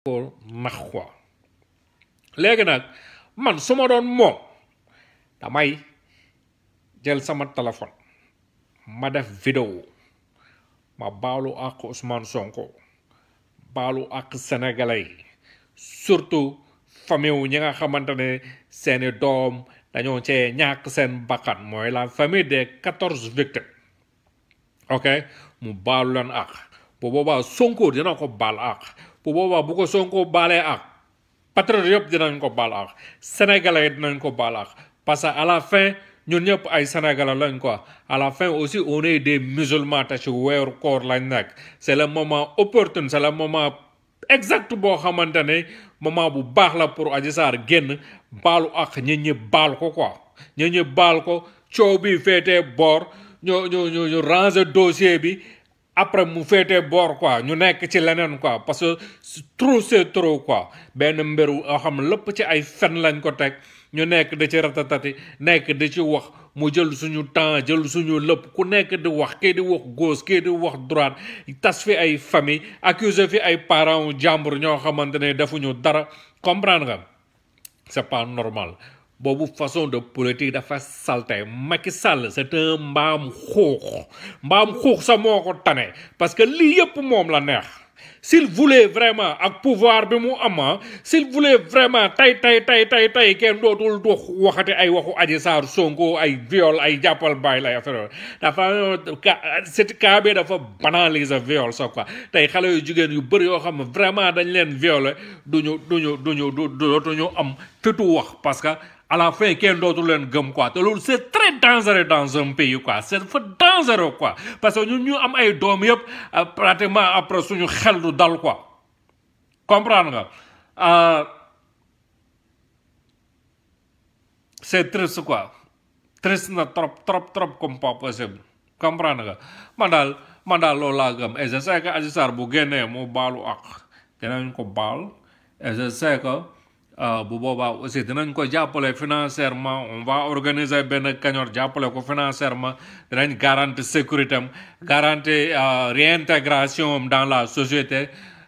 ko nax quoi léegi nag man su ma doon moom damay jël sama téléphone ma def vidéo ma baalu àq Ousmane Sonko baalu àq sénégalais yi surtout famille wu ñi nga xamante ne seeni doom dañoo cee ñàkk seen bakkan mooy la famille des quatorze victimes ok mu baalu leen àq bu boobaa Sonko dina ko baal àq bu boobaa bu ko Sonko baalee àq patriote yëpp dinañ ko baal àq sénégalais yi dinañ ko baal àq parce que à la fin ñun ñëpp ay sénégalais lañ quoi à la fin aussi on est des musulmans te ci weeru koor lañ nekk c'est le moment opportun c'est le moment exact boo xamante ne moment bu baax la pour Adji Sarr génn baalu ak ñi ñi baal ko quoi ñi ñi baal ko coow bi féetee boor ñu ñu ñu ñu ranger dossier bi après mu féetee boor quoi ñu nekk ci leneen quoi parce que trop c'est trop quoi benn mbiru yoo xam lépp ci ay fen lañ ko teg ñu nekk da ci ratatati nekk da ci wax mu jël suñu temps jël suñu lépp ku nekk di wax kii di wax gauche kii di wax droite tas fi ay famille accusé fi ay parents jàmbur ñoo xamante ne defuñu dara comprendre nga c'est pas normal boobu façon de politique dafa salte Macky Sall c'est un mbaam xuux mbaam xuux sa moo ko tane parce que lii yëpp moom la neex s'il voulait vraiment ak pouvoir bi mu ama s'il voulait vraiment tey tey tey tey tey kenn dootul dox waxati ay waxu Adji Sarr Sonko ay viol ay jàppal bàyyi lay affaire dafa c'est cas bi dafa banaliser viol sa quoi tey xale yu jigéen yu bëri yoo xam ne vraiment dañ leen violer duñu duñu duñu du dootuñu am fitu wax parce que à la fin kenn dootu leen gëm quoi te loolu c'est très dangereux dans un pays quoi c'est fa dangereux quoi parce que ñun ñu am ay doom yëpp pratiquement après suñu xel du dal quoi comprendre nga c'est triste quoi triste na trop trop trop comme pas possible comprendre nga man daal man daal loolu laa gëm et je sais que Adji Sarr bu génnee mu baalu ak dinañ ko baal et je sais que bu boobaa aussi dinañ ko jàppale financièrement on va organiser benn kañor jàppale ko financièrement dinañ garantir sécurité am garantir réintégration am dans la société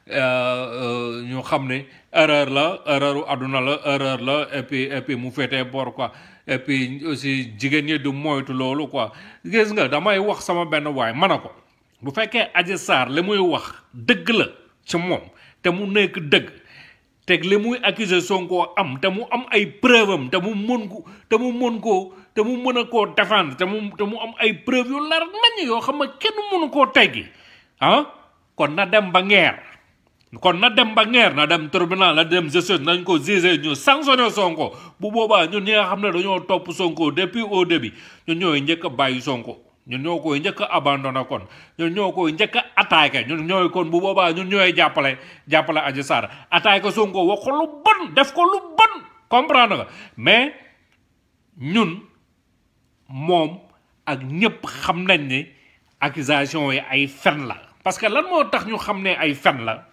ñu xam ne erreur la erreur u àdduna la erreur la et puis et puis mu féetee bor quoi et puis aussi jigéen ñi du moytu loolu quoi gis nga damay wax sama benn waay man a ko bu fekkee Adji Sarr li muy wax dëgg la ci moom te mu nekk dëgg teg li muy accuser Sonko am te mu am ay preuve am te mu mën ko te mu mën koo te mu mën a koo défendre te mu te mu am ay preuve yu leer nañ yoo xam ne kenn mënu koo teggi ah kon na dem ba ngeer kon na dem ba ngeer na dem tribunal na dem justice nañ ko juger ñu sanctionné Sonko bu boobaa ñun ñi nga xam ne dañoo topp Sonko depuis au début ñun ñooy njëkk a bàyyi Sonko ñun ñoo koy njëkk a abandonné kon ñun ñoo koy njëkk a attaqué ñun ñooy kon bu boobaa ñun ñooy jàppale jàppale Adji Sarr attaqué Sonko wax ko lu bon def ko lu bon comprendre nga mais ñun moom ak ñëpp xam nañ ne accusation yi ay fen la parce que lan moo tax ñu xam ne ay fen la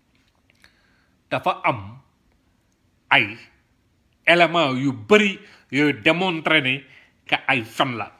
dafa am ay éléments yu bëri yooyu démontré ne que ay fen la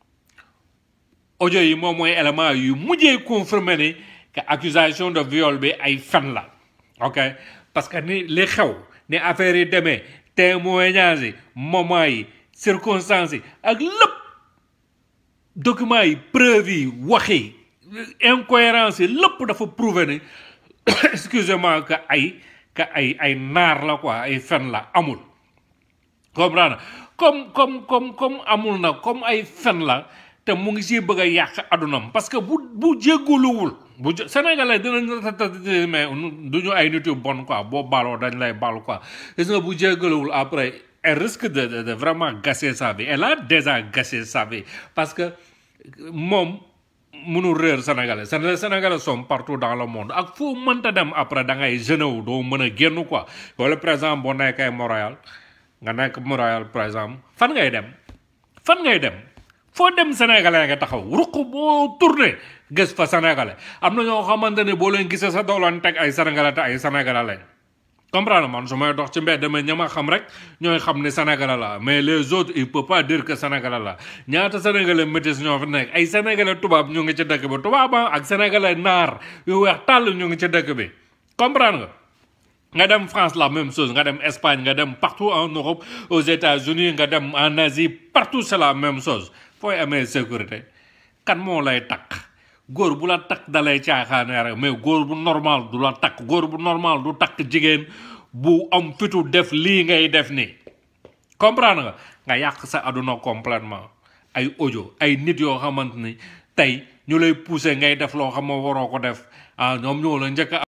audio yi moom mooy élément yu mujjee confirmé ne que accusation de viol bi ay fen la ok parce que ni li xew ni affaire yi demee témoignage yi moment yi circonstances yi ak lépp documents yi preuve yi wax yi incohérence yi lépp dafa prouver ne excusez-moi que ay que ay ay naar la quoi ay fen la amul comprendre comme comme comme comme amul na comme ay fen la te mu ngi si bëgg a yàq adunam parce que bu bu jégguluwul bu sénégalais dinañ mais du ñu ay nit yu bon quoi boo baaloo dañ lay baal quoi gis nga bu jéggaluwul après elle risque de de vraiment gâcher sa vie elle a déjà gâché sa vie parce que moom mënul réer sénégalais les sénégalais sont partout dans le monde ak foo mënta dem après da ngay jeune wu doo mën a génn quoi wala par exemple boo nekkee Montréal nga nekk Montréal par exemple fan ngay dem fan ngay dem foo dem sénégalais nga taxaw ruq boo tourné gis fa sénégalais am na ñoo xamante ne boo leen gisee sa dooleen teg ay sénégalais te ay sénégalais lañ comprendre man su may dox ci mbedd dama ñama xam rek ñooy xam ne sénégalais la mais les autres il peut pas dire que sénégalais la ñaata sénégalais métis ñoo fi nekk ay sénégalais tubaab ñu ngi ci dëkk bi tubaab ak sénégalais naar yu weex tàll ñu ngi ci dëkk bi comprendre nga nga dem France la même chose nga dem Espagne nga dem partout en Europe aux États-Unis nga dem en Asie partout c'est la même chose fooy amee sécurité kan moo lay takk góor bu la takk dalay caaxaane rek mais góor bu normal du la takk góor bu normal du takk jigéen bu am fitu def lii ngay def nii comprendre nga nga yàq sa aduna complètement ay audio ay nit yoo xamante ni tey ñu lay pousser ngay def loo xam ne waroo ko def ah ñoom ñoo la njëkk